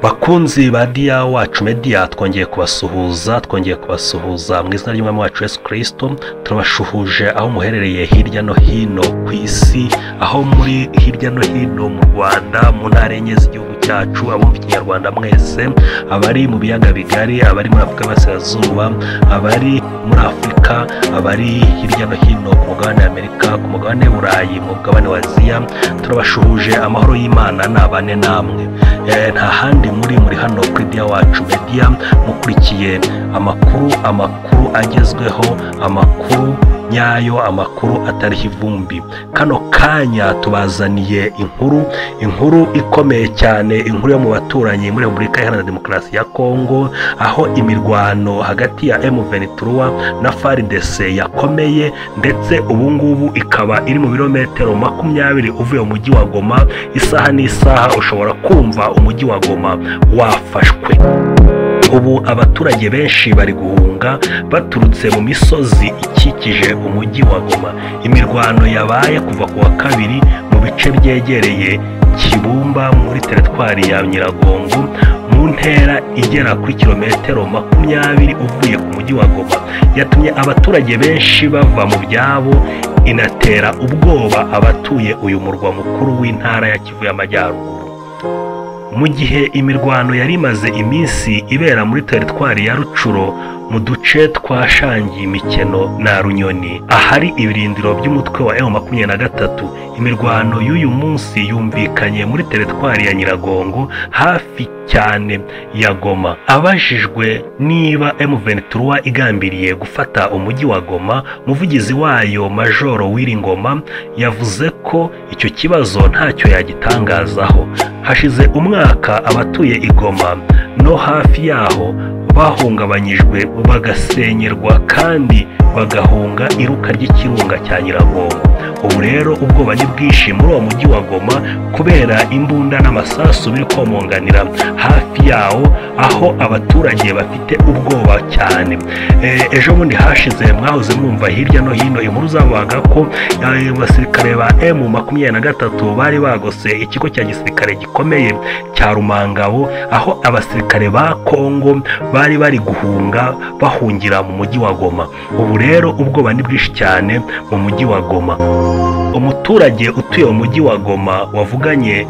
bakunzi ba diya wacu mediya twongeye kubasuhuza twongeye kubasuhuza mu izina ry'umwami wacu yesu kirisito turabashuhuje aho muherereye hirya no hino ku isi aho muri hirya no hino mu rwanda mu ntara enye z'igihugu cyacu abumva ikinyarwanda mwese abari mu biyaga bigari abari muri afurika y'aburasirazuba abari muri afurika abari hirya no hino ku mugabane w'amerika ku mugabane w'uburayi mu mugabane wa aziya turabashuhuje amahoro y'imana ni abane namwe Eh, nta handi muri muri hano kuri diya wacu mediya mukurikiye amakuru amakuru agezweho amakuru nyayo amakuru atariho ivumbi kano kanya tubazaniye inkuru inkuru ikomeye cyane inkuru yo mu baturanyi muri repubulika iharanira demokarasi ya kongo aho imirwano hagati ya emu venituruwa na faridese yakomeye ndetse ubu ngubu ikaba iri mu birometero makumyabiri uvuye mu mujyi wa goma isaha n'isaha ushobora kumva umujyi wa goma wafashwe ubu abaturage benshi bari guhunga baturutse mu misozi ikikije umujyi wa goma imirwano yabaye kuva ku wa kabiri mu bice byegereye kibumba muri teritwari ya nyiragongo mu ntera igera kuri kilometero makumyabiri uvuye ku mujyi wa goma yatumye abaturage benshi bava mu byabo inatera ubwoba abatuye uyu murwa mukuru w'intara ya kivu y'amajyaruguru mu gihe imirwano yari imaze iminsi ibera muri teritwari ya rucuro mu duce twa shangi imikeno na runyoni ahari ibirindiro by'umutwe wa emu makumyabiri na gatatu imirwano y'uyu munsi yumvikanye muri teritwari ya nyiragongo hafi cyane ya goma abajijwe niba emu venituruwa igambiriye gufata umujyi wa goma umuvugizi wayo majoro w'iringoma yavuze ko icyo kibazo ntacyo yagitangazaho hashize umwaka abatuye igoma no hafi yaho bahungabanyijwe bagasenyerwa kandi bagahunga iruka ry'ikirunga cya nyiragongo ubu rero ubwoba ni bwinshi muri uwo mujyi wa goma kubera imbunda n'amasasu biri komonganira hafi yawo aho abaturage bafite ubwoba cyane Eh, ejo bundi hashize mwahoze mwumva hirya no hino inkuru zavugaga ko eh, abasirikare ba emu makumyabiri na gatatu bari bagose ikigo cya gisirikare gikomeye cya rumangabo aho abasirikare ba kongo bari bari guhunga bahungira mu mujyi wa goma ubu rero ubwoba ni bwinshi cyane mu mujyi wa goma umuturage utuye mu mujyi wa goma wavuganye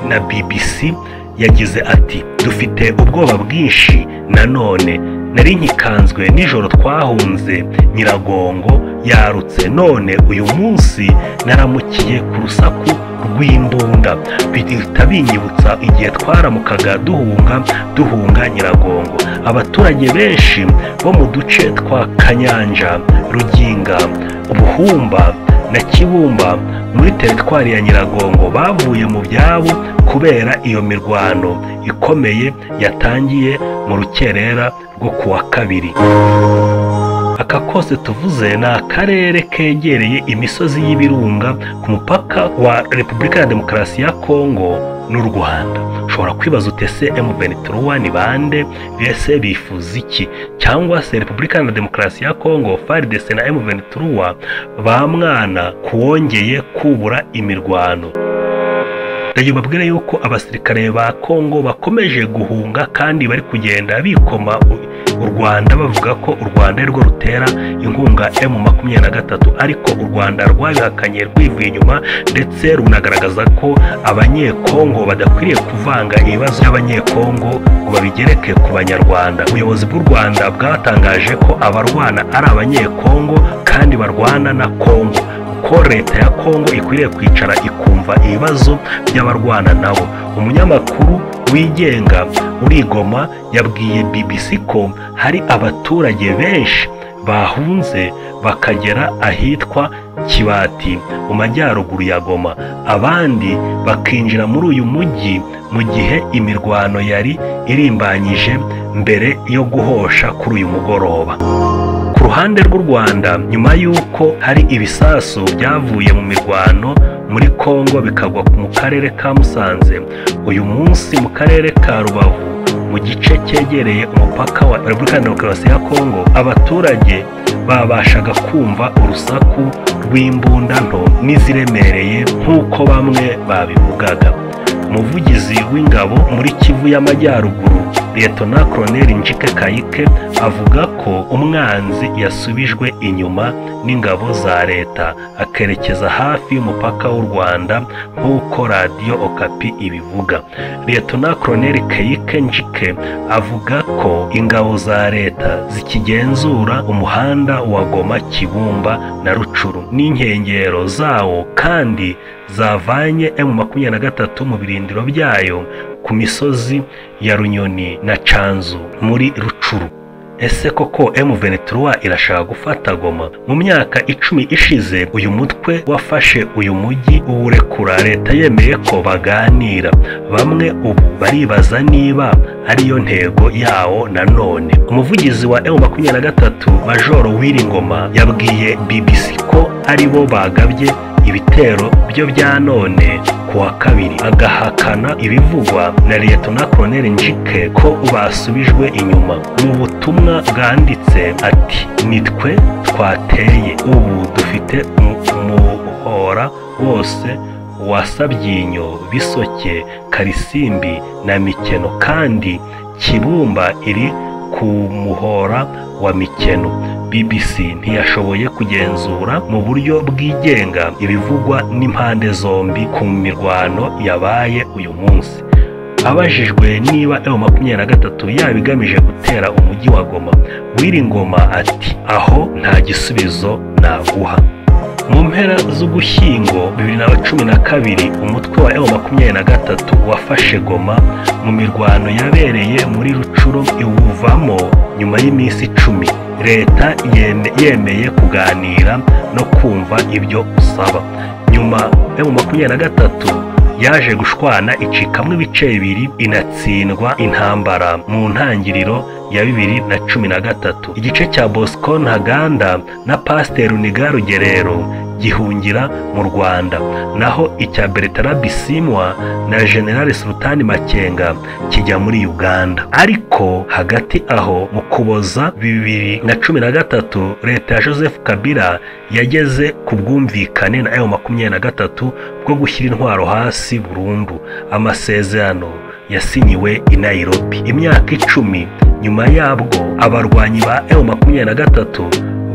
na bbc yagize ati dufite ubwoba bwinshi nanone nari nkikanzwe nijoro twahunze nyiragongo yarutse none uyu munsi naramukiye ku rusaku rw'imbunda bihita binyibutsa igihe twaramukaga duhunga duhunga nyiragongo abaturage benshi bo mu duce twa kanyanja ruginga buhumba na kibumba muri teritwari ya nyiragongo bavuye mu byabo kubera iyo mirwano ikomeye yatangiye mu rukerera rwo ku wa kabiri aka kose tuvuze ni akarere kegereye imisozi y'ibirunga ku mupaka wa repubulika ya demokarasi ya kongo n'u rwanda ushobora kwibaza utese emu venituruwa ni bande bese bifuza iki cyangwa se repubulika ya demokarasi ya kongo faridese na emu venituruwa bamwana kuwongeye kubura imirwano rege babwire yuko abasirikare ba kongo bakomeje guhunga kandi bari kugenda bikoma u- u rwanda bavuga ko u rwanda ari rwo rutera inkunga emu makumyabiri na gatatu ariko u rwanda rwabihakanye rwivuye inyuma ndetse runagaragaza ko abanyekongo badakwiriye kuvanga ibibazo by'abanyekongo ngo babigereke ku banyarwanda ubuyobozi bw'u rwanda bwatangaje ko abarwana ari abanyekongo kandi barwana na kongo ko leta ya kongo ikwiriye kwicara ikumva ibibazo by'abarwana nabo umunyamakuru wigenga urigoma yabwiye bbc ko hari abaturage benshi bahunze bakagera ahitwa kibati mu majyaruguru ya goma abandi bakinjira muri uyu mujyi mu gihe imirwano yari irimbanyije mbere yo guhosha kuri uyu mugoroba ku ruhande rw'u rwanda nyuma y'uko hari ibisasu byavuye mu mirwano muri kongo bikagwa mu karere ka musanze uyu munsi mu karere ka rubavu mu gice cyegereye umupaka wa repubulika ya demokarasi ya kongo abaturage babashaga kumva urusaku rw'imbunda nto n'iziremereye nk'uko bamwe babivugaga umuvugizi w'ingabo muri kivu y'amajyaruguru liyetona koroneri njike kayike avuga ko umwanzi yasubijwe inyuma n'ingabo za leta akerekeza hafi y'umupaka w'u rwanda nk'uko radiyo okapi ibivuga liyetona koroneri kayike njike avuga ko ingabo za leta zikigenzura umuhanda wa goma kibumba na rucuru n'inkengero zawo kandi zavanye emu makumyabiri na gatatu mu birindiro byayo ku misozi ya runyoni na canzu muri rucuru ese koko M23 irashaka gufata Goma mu myaka icumi ishize uyu mutwe wafashe uyu mujyi uwurekura leta yemeye ko baganira bamwe ubu baribaza niba ariyo ntego yawo nanone umuvugizi wa M23 Major Wiringoma yabwiye BBC ko aribo bagabye ibitero byo bya none ku wa kabiri agahakana ibivugwa na liyetona koroneri njike ko basubijwe inyuma mu butumwa bwanditse ati nitwe twateye ubu dufite umuhora wose wa sabyinyo bisoke karisimbi na mikeno kandi kibumba iri ku muhora wa mikeno bbc ntiyashoboye kugenzura mu buryo bwigenga ibivugwa n'impande zombi ku mirwano yabaye uyu munsi abajijwe niba ewa makumyabiri na gatatu yaba igamije gutera umujyi wa goma wiringoma ati aho nta gisubizo naguha mu mpera z'ugushyingo bibiri na cumi na kabiri umutwe wa ewa makumyabiri na gatatu wafashe goma mu mirwano yabereye muri rucuro iwuvamo nyuma y'iminsi icumi leta yemeye kuganira no kumva ibyo usaba nyuma ewa makumyabiri na gatatu yaje gushwana icikamwo ibice bibiri inatsindwa intambara mu ntangiriro ya bibiri na cumi na gatatu igice cya bosco ntaganda na pasiteri uniga rugerero gihungira mu rwanda naho icya beretara bisimwa na generale sultani makenga kijya muri uganda ariko hagati aho mu kuboza bibiri na cumi na gatatu leta ya joseph kabila yageze ku bwumvikane na ewa makumyabiri na gatatu bwo gushyira intwaro hasi burundu amasezerano yasinyiwe i nairobi imyaka icumi nyuma yabwo abarwanyi ba ewu makumyabiri na gatatu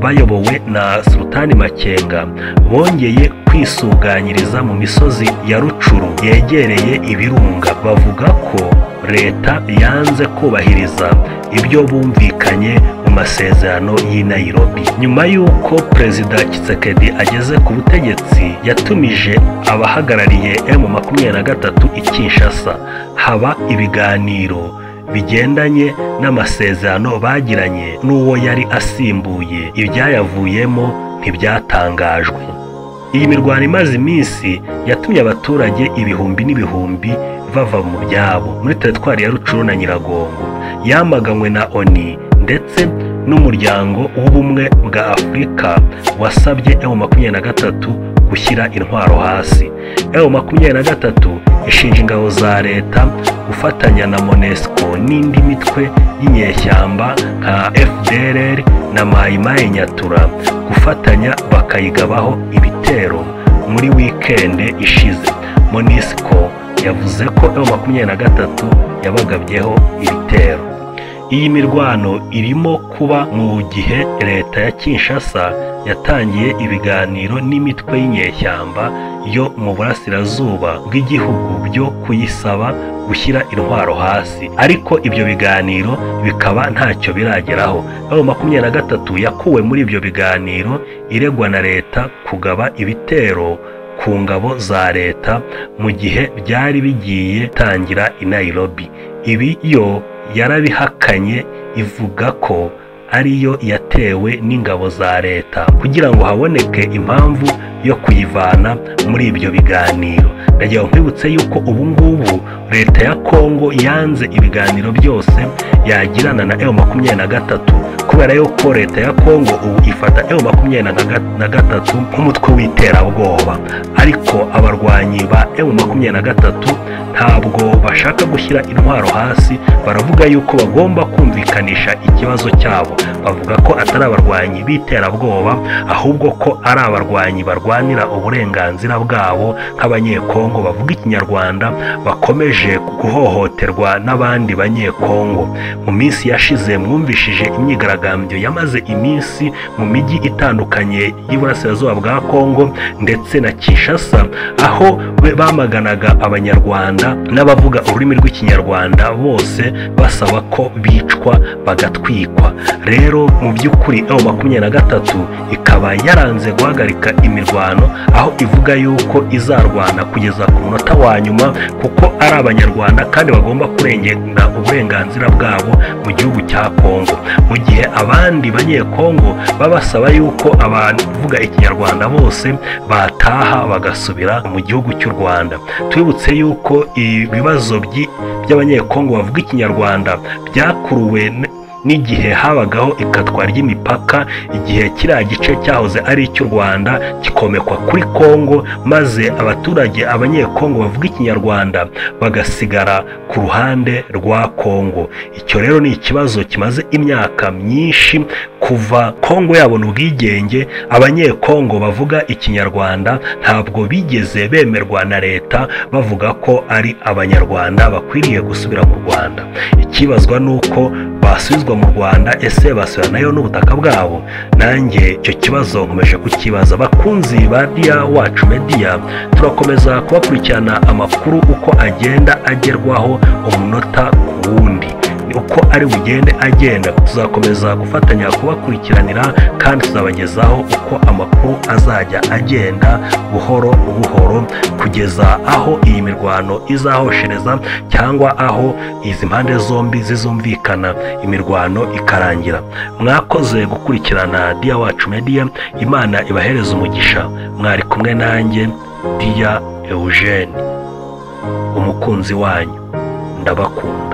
bayobowe na sultani makenga bongeye kwisuganyiriza mu misozi ya rucuru yegereye ibirunga bavuga ko leta yanze kubahiriza ibyo bumvikanye mu masezerano y'i nairobi nyuma y'uko perezida kisekedi ageze ku butegetsi yatumije abahagarariye emu makumyabiri na gatatu i kinshasa haba ibiganiro bigendanye n'amasezerano bagiranye n'uwo yari asimbuye ibyayavuyemo ntibyatangajwe iyi mirwano imaze iminsi yatumye abaturage ibihumbi n'ibihumbi bava mu byabo muri teritwari ya rucuru na nyiragongo yamaganywe na oni ndetse n'umuryango w'ubumwe bwa afurika wasabye ewu makumyabiri na gatatu gushyira intwaro hasi ewu makumyabiri na gatatu ishinja ingabo za leta gufatanya na monesco n'indi mitwe y'inyeshyamba nka fdrr na mayimayi nyatura gufatanya bakayigabaho ibitero muri wikende ishize monesco yavuze ko ewa makumyabiri na gatatu yabagabyeho ibitero iyi mirwano irimo kuba mu gihe leta ya kinshasa yatangiye ibiganiro n'imitwe y'inyeshyamba yo mu burasirazuba bw'igihugu byo kuyisaba gushyira intwaro hasi ariko ibyo biganiro bikaba ntacyo birageraho aho makumyabiri na gatatu yakuwe muri ibyo biganiro iregwa na leta kugaba ibitero ku ngabo za leta mu gihe byari bigiye tangira i Nairobi ibi yo yarabihakanye ivuga ko ariyo yatewe n'ingabo za leta kugira ngo haboneke impamvu yo kuyivana muri ibyo biganiro ndagira ngo nkwibutse yuko ubu ngubu leta ya kongo yanze ibiganiro byose yagirana na ewu makumyabiri na gatatu ku kubera yuko leta ya kongo ubu ifata ewu makumyabiri na gatatu nk'umutwe w'iterabwoba ariko abarwanyi ba ewu makumyabiri na gatatu ntabwo bashaka gushyira intwaro hasi baravuga yuko bagomba kumvikanisha ikibazo cyabo bavuga ko atari abarwanyi b'iterabwoba ahubwo ko ari abarwanyi barwanira uburenganzira bwabo nk'abanyekongo bavuga ikinyarwanda bakomeje guhohoterwa n'abandi banyekongo mu minsi yashize mwumvishije imyigaragambyo yamaze iminsi mu mijyi itandukanye y'iburasirazuba bwa kongo ndetse na kishasa aho be bamaganaga abanyarwanda n'abavuga ururimi rw'ikinyarwanda bose basaba ko bicwa bagatwikwa rero mu by'ukuri ewu makumyabiri na gatatu ikaba yaranze guhagarika imirwano aho ivuga yuko izarwana kugeza ku munota wa nyuma kuko ari abanyarwanda kandi bagomba kurengera uburenganzira bwabo mu gihugu cya kongo mu gihe abandi banyekongo baba basaba yuko abavuga ikinyarwanda bose bataha bagasubira mu gihugu cy'u rwanda twibutse yuko ibibazo by'i- by'abanyekongo bavuga ikinyarwanda byakuruwe n- n'igihe habagaho ikatwa ry'imipaka igihe kiriya gice cyahoze ari icy'u rwanda kikomekwa kuri kongo maze abaturage abanyekongo bavuga ikinyarwanda bagasigara ku ruhande rwa kongo icyo rero ni ikibazo kimaze imyaka myinshi kuva kongo yabona ubwigenge abanyekongo bavuga ikinyarwanda ntabwo bigeze bemerwa na leta bavuga ko ari abanyarwanda bakwiriye gusubira mu rwanda ikibazwa ni uko basubizwa mu rwanda ese basubira nayo n'ubutaka bwabo nanjye icyo kibazo nkomeje kukibaza bakunzi ba diya wacu mediya turakomeza kubakurikirana amakuru uko agenda agerwaho umunota ku wundi uko ari bugende agenda tuzakomeza gufatanya kubakurikiranira kandi tuzabagezaho uko amakuru azajya agenda buhoro buhoro kugeza aho iyi mirwano izahoshereza cyangwa aho izi mpande zombi zizumvikana imirwano ikarangira mwakoze gukurikirana diya wacu mediya imana ibahereza umugisha mwari kumwe nanjye diya eugene umukunzi wanyu ndabakunda